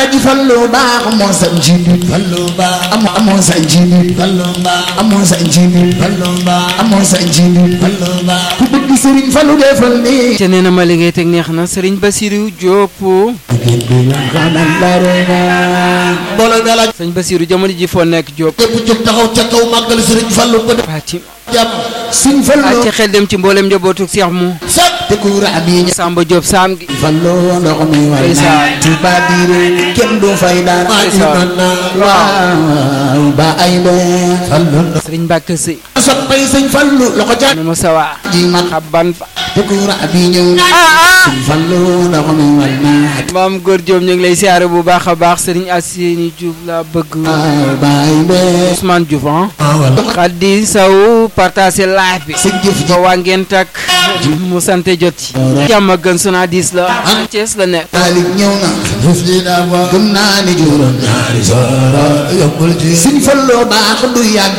alaaji fallu baax moo sa njiit fallu baax amoo amoo sa njiit fallu baax amoo sa njiit fallu baax amoo sa njiit fallu baax ku bëgg sëriñ fallu defal ni ca nee na ma liggéey teg neex na Serigne Bassirou Diop jigéen bi nga xamal bare nga mbooloo mi alaaj sëñ Bassirou jamono ji foo nekk Diop ñëpp jóg taxaw ca kaw màggal sëriñ fallu ko def Fatim jàmm sëriñ fallu a ca xel dem ci mboolem njabootu Cheikh mu sat te kuura bi Samba Diop saam gi fallu ndox mi war Ndeysaan. naa Tuuba diire kenn du fay daan Ndeysaan. waaw ba ay leen fallu ndox Serigne Mbacke Sey soppay sëñ fallu loxo ca nu mu sawa ji man xabban fa te kuura bi ñëw na sëñ fallu ndox mi war naa maam góor Diop ñu ngi lay siyaare bu baax a baax Serigne Assini Diouf la bëgg waaw ba ay leen Ousmane Diouf ah wala Khady Sow partagé live bi sa jëf ji ba waa ngeen tak mu sante jot ci jàmm ak gën suna diis la Thiès la nekk Taalib ñëw na jëf ji daa ba gëm naa ni juróom ñaari soora yokkul ci sëñ falloo baax du yàgg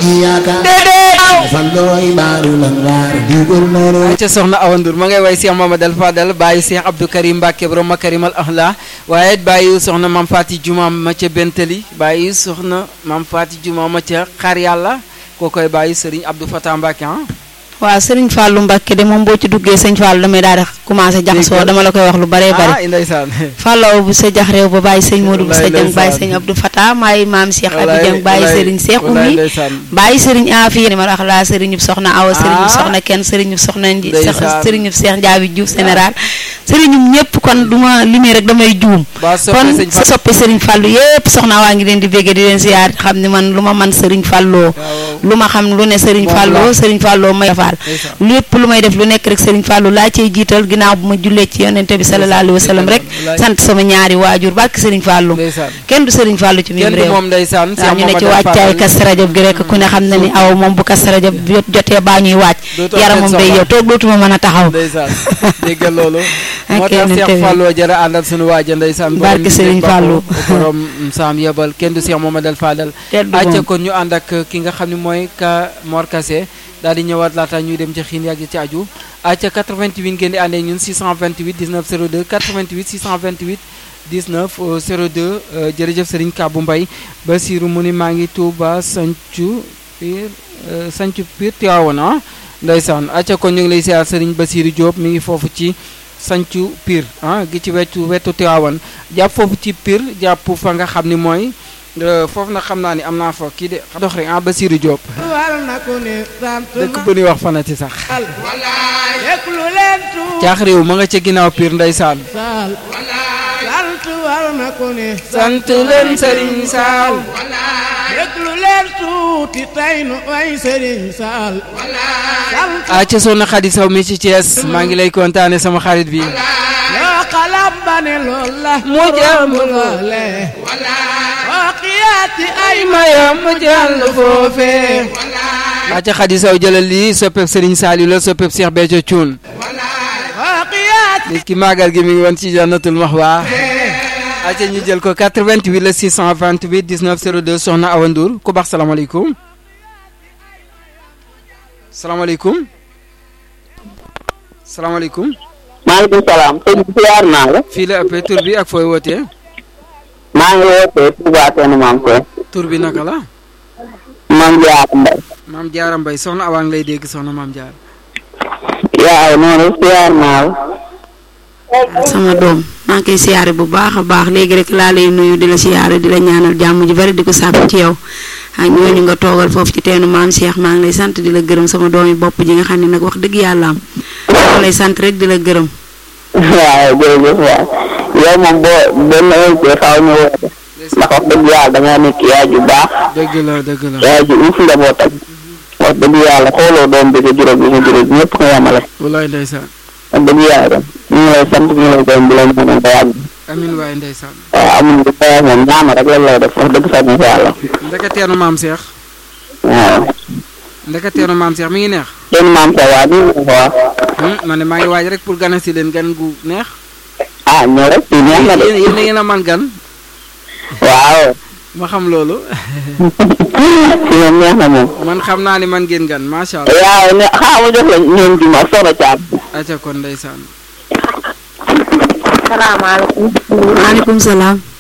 yaakaar fallooy baaru lan waar di góornóoru ca soxna Awa Ndour ma ngay way Cheikh Mamadou Fadal bàyyi Cheikh Abdou Karim Mbacke borom Makarimal Ahla waaye it bàyyi soxna Mam Fati Juma ma ca Bentali bàyyi soxna Mam Fati Juma ma ca Xar Yàlla koo koy bàyyi Serigne Abdou Fatah Mbacke ah waaw sëriñ Fallou Mbacke de moom boo ci duggee sëñ Fallou damay daal di commencé jaxasoo dama la koy wax lu bare bare ah ndeysaan Fallou bu sa jax réew ba bàyyi sëñ Modou bu sa Wallaay jëng bàyyi ndeysaan. sëñ Abdou Fatah maay maam Cheikh Abdou Wallaay, Jëng bàyyi wallaay, sëriñ Cheikh wallaay Oumy ndeysaan. bàyyi sëriñ Afi ma wax laa sëriñub soxna Awa sëriñub Ah. soxna kenn sëriñub soxna Nji Ndeysaan. sëriñub Cheikh Ndiabi Diouf général sëriñum ñëpp kon du ma limee rek damay juum ba soppe kon sëñ sa Fall soppe sëriñ Fallou yëpp soxna waa ngi leen di bégge di leen ziyaar xam ni man lu ma man sëriñ Fallou waaw lu ma xam lu ne sëriñ Moom Fallou la. sëriñ Fallou may faal ndeysaan. lépp lu may def lu nekk rek sëriñ Fallou laa cay jiital ginnaaw bu ma jullee ci yonente bi sallallahu alayhi wa sallam rek Wallaay. sant sama ñaari waajur barke sëriñ Fallou ndeysaan kenn du sëriñ Fallou ci mim kenn du réew moom ndeysaan waaw ñu ne ci Mamadou wàccaay Fadal. kas rajab gi rek ku ne xam na ni aw moom bu kas rajab jot jotee baa ñuy wàcc Dootoo yaramam seet day soxla. yow toog dootuma mën a taxaw ndeysaan déggal loolu moo ak tax yeneen Cheikh tamit. Fallou jërë àndal sunu waaja ndeysaan borom Barke nit Serigne ak Fallou. boppam, borom saam yebal kenn du Cheikh Mamadou Fadal Kenn du acca moom. kon ñu ànd ak ki nga xam ne mooy ka Mor Kassé daal di ñëwaat laata ñuy dem ci xiin yàgg ci aju acca 88 ngeen di àndee ñun 628 19 02 88 628 19 euh, 02 euh, jërëjëf Serigne Kabou Mbaye Basirou mu ni maa ngi Touba Sancu Pire euh, Sancu Pire Tivaouane ah ndeysaan acca kon ñu ngi lay siyaar Serigne Basirou Diop mi ngi foofu ci Sancu Pire ah gi ci wetu wetu Tivaouane jàpp foofu ci Pire jàpp fa nga xam ni mooy euh, foofu nag xam naa ni am naa fa kii de dox rek ah Basirou Diop war na ku ne sant dëkk bu ñuy wax fanati sax al yëglu leen tuut caax réew ma nga ca ginnaaw Pire ndeysaan saal sant war na ku ne sant leen Serigne Sall yëglu leen tuuti tey nu way sëriñ saal sant ah ca soxna Khady Sow mi ci Thiès maa ngi lay kontaane sama xarit bi yoo xalam ba ne lool la Mu jàmm loole oo xiyaati ay maya mu jàll foofee ah ca Khady Sow jëlal lii soppeeb Serigne Saliou la soppeeb Cheikh Béthio Thioune oo xiyaati nit ki màggal gi mi ngi woon ci jannatul maxwa aca ñu jël ko 88 la 628 19 02 soxna Awa Ndour ku baax salaamaaleykum salaamaaleykum salaamaaleykum maaleykum salaam sëñ bi siyaar naa la fii la ëppee tur bi ak fooy wootee maa ngi wootee Touba Seen maam koy tur bi naka la maam Jaara Mbay maam Jaara Mbay soxna Awa ngi lay dégg soxna maam Jaara yaa noonu siyaar naa la sama doom maa ngi koy siyaare bu baax a baax léegi rek laa lay nuyu di la siyaare di la ñaanal jàmm ji bari di ko sàkku ci yow ak ñooñu nga toogal foofu ci teenu maam Cheikh maa ngi lay sant di la gërëm sama doomi bopp ji nga xam ne nag wax dëgg yàlla am maa lay sant rek di la gërëm waaw jërëjëf waaw yow moom boo benn invité faaw ñu woote ndax wax dëgg yàlla da nga nekk yaay ju baax dëgg la dëgg la yaay ju uuf njabootam wax dëgg yàlla xooloo doom bi nga juróom bi nga juróom ñëpp nga yemale walaay ndeysaan wax dëgg yàlla ñu ngi lay sant ñu ngi lay gërëm di la ñaanal nga yàgg amin waaye ndeysaan waaw amuñ lu koy moom ñaama rek lan lay def wax dëgg sax ñu yàlla ndeka teenu maam Cheikh waaw ndeka teenu maam Cheikh mi ngi neex seen maam sa waa ñu ngi waaw Hmm, man ne maa ngi waaj rek pour gana si leen gan gu neex ah ñoo rek fii neex na de yéen yéen a ngeen a man gan waaw ma xam loolu fii moom neex na moom man xam naa ni man ngeen gan macha allah waaw ne xaaral ma jox la ñoom ji ma soxna Thiam. aca kon ndeysaan salaamaaleykum. maaleykum salaam